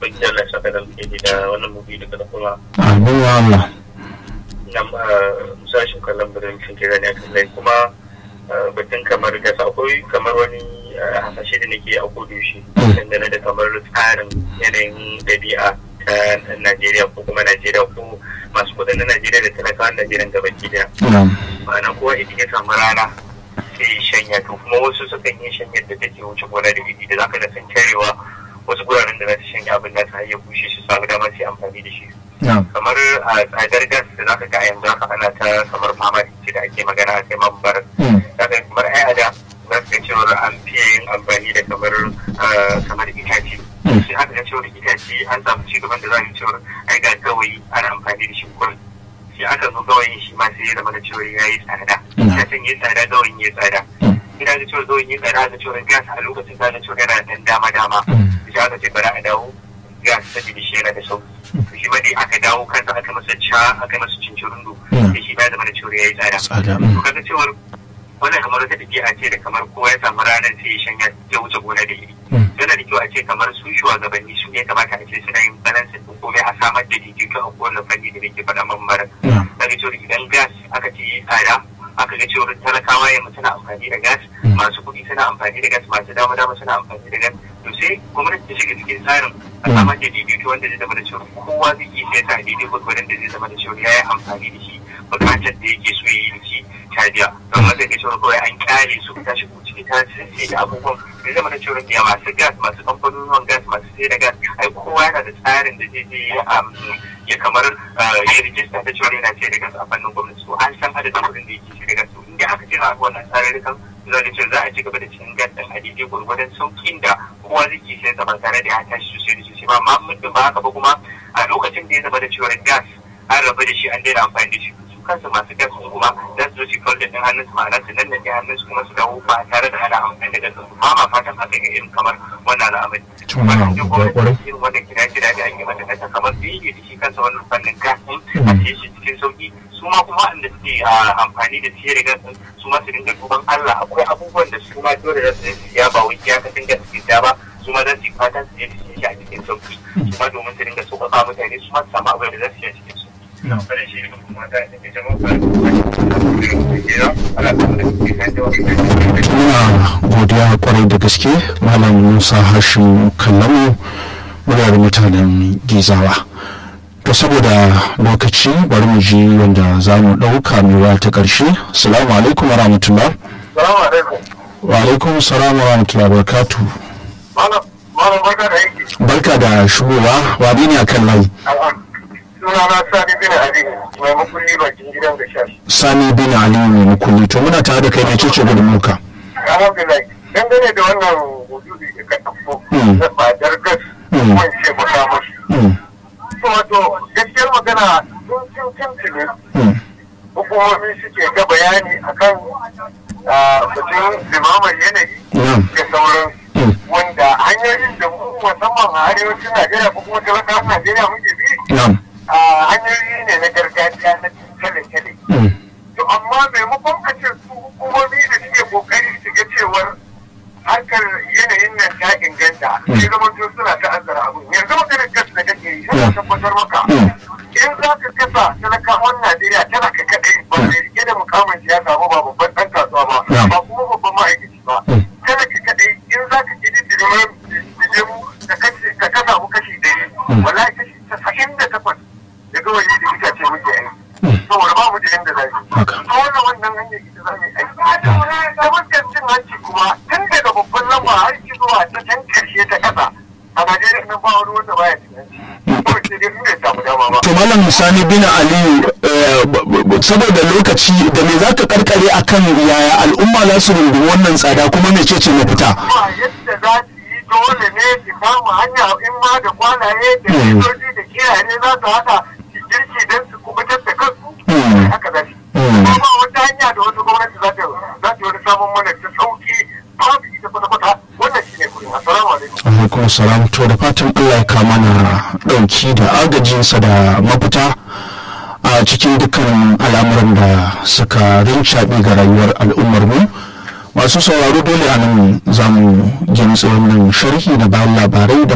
ubangiji Allah saka da alheri da wannan mubi da kuma amin wa Allah nan musashin kallon birnin cikin kira ne akan lai kuma batun kamar gasa akwai kamar wani hasashe da nake a kudu shi dangane da kamar tsarin yanayin ɗabi'a ta Najeriya ko kuma Najeriya ko masu kudin na Najeriya da talakawan Najeriya gaba ki daya. Ma'ana kowa idan ya samu rana sai ya shanya to kuma wasu sukan yi shanyar da take wuce gona da iri da zaka da san tarewa wasu guraren da za su shanya abin da ta ya bushe su samu dama su yi amfani da shi. kamar a tsadar gas da zaka ga yanzu haka ana ta kamar fama ce da ake magana a kai mambar zaka kamar ai a da za ka cewar an fiye yin amfani da kamar kamar itace sai haka ga cewar itace an samu ci gaban da za a yi cewar ai ga gawayi ana amfani da shi kurin sai aka zo gawayin shi ma sai ya zama da cewar ya yi tsada ya san yi tsada gawayin ya tsada ina ga cewar gawayin ya tsada ga cewar gas a lokacin ka ga cewar yana dan dama dama sai aka ce bari a dawo gas saboda shi yana da sauki shi ma dai aka dawo kansa aka masa ca aka masa cincirundu da shi ba zama da cewar ya yi tsada to kaga cewar wannan kamar wata tafiya ce da kamar kowa ya samu ranar sai ya shanya ya wuce gona da iri yana da kyau a ce kamar su shugabanni su ne kamata a ce suna yin balansin din komai a samar da daidaito a kowane fanni da nake faɗa mambaran kaga cewar idan gas aka ce yi tsada aka ga cewar talakawa yamma suna amfani da gas masu kuɗi suna amfani da gas masu dama dama suna amfani da gas to sai gwamnati ta shiga cikin tsarin a samar da daidaito wanda zai zama da cewa kowa zai iya sai ta daidai gwargwadon da zai zama da cewa ya yi amfani da shi bukatar da yake so ya yi da shi ta biya don wanda ke cewa kawai an kyale su ta shigo ciki ta sai da abubuwan zai zama da cewa ya masu gas masu kamfanonin gas masu sai da gas ai kowa yana da tsarin da zai je ya kamar ya rijista ta cewa yana sai da gas a fannin gwamnati to an san adadin kuɗin da yake sai da gas to inda aka ce a wannan tsarurrukan za a ce za a ci gaba da cin gas ɗin a daidai gwargwadon sauƙin da kowa zai ke sai ba tare da ya tashi sosai da sosai ba amma muddin ba haka ba kuma a lokacin da ya zama da cewa gas an rabu da shi an daina amfani da shi su kansu masu gas sun kuma za su zo su kawar da ɗin hannun su ma'ana su nan da ɗin hannun su kuma su dawo ba tare da ana amfani da gas su ba ma fatan haka ga irin kamar wannan al'amari. Wannan duk gwamnati irin wannan kira kira da ake mata kasa kamar su yi da shi kansa wannan fannin gas ɗin a siye shi cikin sauƙi su ma kuma waɗanda suke amfani da siye da gas ɗin su ma su dinga duban Allah akwai abubuwan da su ma dole za su yi siya ba wai ya ka dinga su siya ba su ma za su yi fatan su je su shi a cikin sauki su ma domin su dinga sauƙaƙa mutane su ma su samu abin da za su yi a cikin sauki. Wannan shi ne kuma da ke jama'a Muna godiya kwarai da gaske Malam Musa Hashim Kallamu muryar mutanen Gizawa. To saboda lokaci bari mu ji wanda za mu ɗauka mewa ta ƙarshe. Salamu alaikum wa rahmatullah. Salamu alaikum. Wa alaikum salam wa rahmatullah barakatu. Malam barka da aiki. Barka da shigowa wa ne a kan layi. Sunana Sani bin Ali mai makulli bakin gidan da shashi. Sani bin Ali mai makulli to muna tare da kai ne cece gudunmuka. Alhamdulillah. Dangane da wannan wujudi da ka ɗauko da tsadar gas wance makamashi. wato gaskiyar magana sun cin tuntuni hukumomi suke ga bayani akan batun limaman yanayi da sauran wanda hanyoyin da mu musamman a arewacin najeriya ko kuma talakawan najeriya muke bi hanyoyi ne na gargajiya na tale-tale to amma maimakon a ce su hukumomi da suke kokari su ga cewar harkar yanayin nan ta inganta sai zama to suna ta'azzara abin yanzu maganar gas da kake yi sai tabbatar maka in za ka kasa talakawan Najeriya tana ka kadai ba mai rike da mukamin siyasa ba ba babban dan kasuwa ba ba kuma babban ma'aikaci ba tana ka kadai in za ka gidi dilimin mu ka kasa mu kashi ɗari wallahi kashi tasa'in da takwas da gawayi da itace muke aiki saboda ba mu da yanda za mu ta wannan wannan hanyar ita za mu yi aiki ta fuskar cin hanci kuma tun daga babban lamba har ki zuwa ta can karshe ta kasa a Najeriya nan ba wani wanda baya cin hanci kawai sai dai in bai samu dama ba To Malam Sani bin Ali saboda lokaci da me za ka karkare akan yaya al'umma za su rungumi wannan tsada kuma mecece mafita? ba yadda za su yi dole ne su kama hanya in ma da kwanaye da sojoji da kiyaye za su haɗa su girki don su kubutar da kansu haka za su ba ba wata hanya da wata gwamnati za ta za ta wani samun mana ta sauki babu ita kwata-kwata wannan shi ne kuɗin assalamu alaikum alaikum salam to da fatan Allah ya kama na ɗauki da agajinsa da mafita a cikin dukkan al'amuran da suka rincaɓe ga rayuwar al'ummar mu masu sauraro dole a nan za mu jimtsa wannan sharhi da bayan labarai da